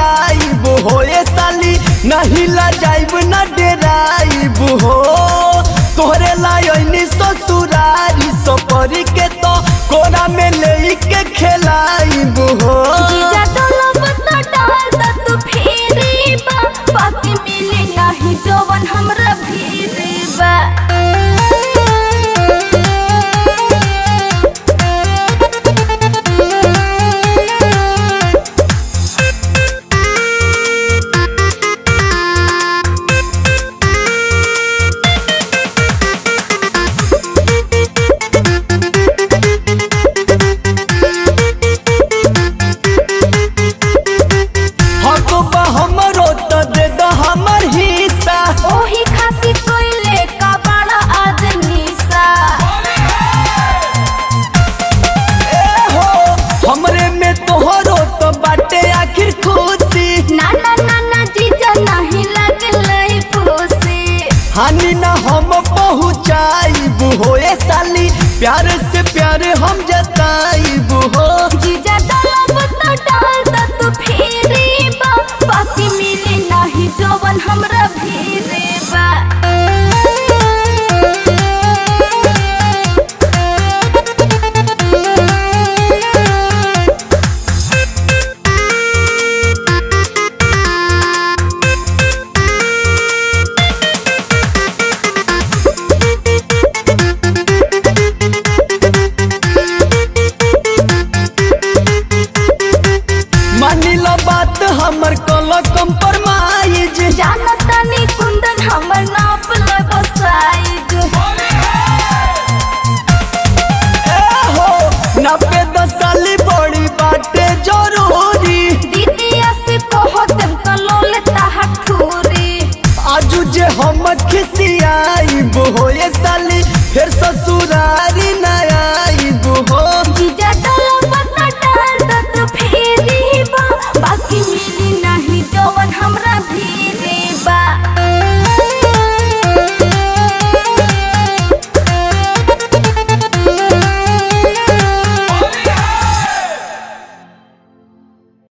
जाइब हो ए साली नहीं ला जाइब न डेराइब हो तोहरे लायनी ससुरारी सपरी के तो कोरा में ले के खेलाइब हो जीजा डोलब त डाल द तू फेरी बा बाकी मिले नाही जवन हमरा भीरी बा हक बा हमरो तो दे दो हमर हिस्सा ओही खातिर कोइले का बड़ा आदमी सा ए हो हमरे में तोहरो तो बाटे आखिर खुशी ना ना ना ना जीजा नाही लगलै पूसी हानि ना हम पहुँचाइब हो ए साली प्यार से प्यार हम जताइब हो जीजा डोलब त डाल द तू फेरी बा बाकी मिले नाही जवन हमरा भीरी बा मानी लो बात हमर कल कंप्रोमाइज जानत